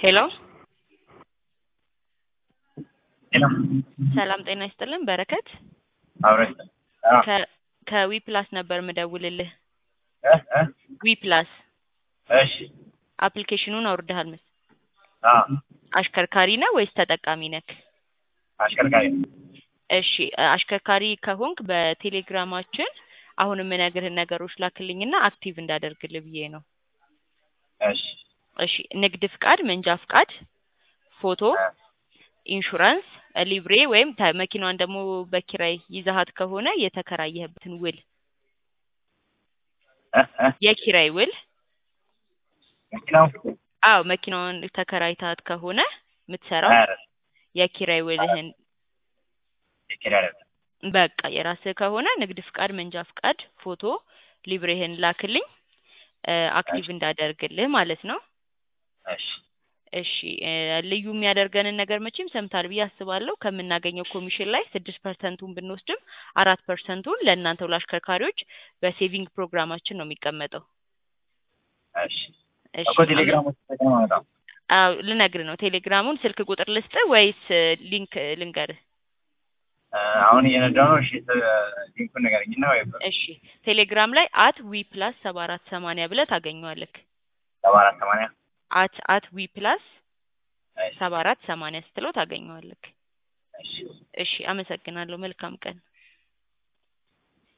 ሄሎ ሄሎ ሰላም ጤና ይስጥልን በረከት አብረን አዎ ከ- ከዊ ፕላስ ነበር ምደውልልህ እ እ ዊ ፕላስ እሺ አፕሊኬሽኑን አውርደሃል መስ አዎ አሽከርካሪ ነህ ወይስ ተጠቃሚ ነክ አሽከርካሪ እሺ አሽከርካሪ ከሆንክ በቴሌግራማችን አሁን የምነግርህን ነገሮች ላክልኝና አክቲቭ እንዳደርግልህ ብዬ ነው እሺ እሺ ንግድ ፍቃድ መንጃ ፍቃድ ፎቶ እ ኢንሹራንስ ሊብሬ ወይም ተ- መኪናዋን ደግሞ በኪራይ ይዛሃት ከሆነ የተከራየህበትን ውል እ እ የኪራይ ውል መኪናው አዎ መኪናዋን ተከራይታት ከሆነ የምትሰራው ኧረ የኪራይ ውልህን የኪራይ አይደለም በቃ የራስህ ከሆነ ንግድ ፍቃድ መንጃ ፍቃድ ፎቶ ሊብሬህን ላክልኝ እ አክቲቭ እንዳደርግልህ ማለት ነው እሺ እሺ እ ልዩ የሚያደርገንን ነገር መቼም ሰምታል ብዬ አስባለሁ ከምናገኘው ኮሚሽን ላይ ስድስት ፐርሰንቱን ብንወስድም አራት ፐርሰንቱን ለእናንተው ለአሽከርካሪዎች በሴቪንግ ፕሮግራማችን ነው የሚቀመጠው እሺ እሺ እኮ ቴሌግራም ውስጥ ተጠቅመው በጣም አዎ ልነግርህ ነው ቴሌግራሙን ስልክ ቁጥር ልስጥህ ወይስ እ ሊንክ ልንገርህ እ አሁን እየነዳሁ ነው እሺ እ ሊንኩን ንገረኝና ወይ እሺ ቴሌግራም ላይ አት ዊ ፕላስ ሰባ አራት ሰማንያ ብለህ ታገኘዋለህ ሰባ አራት ሰማንያ አት አት ዊ ፕላስ እሺ ሰባ አራት ሰማንያ ስትለው ታገኘዋለህ እሺ እሺ አመሰግናለሁ መልካም ቀን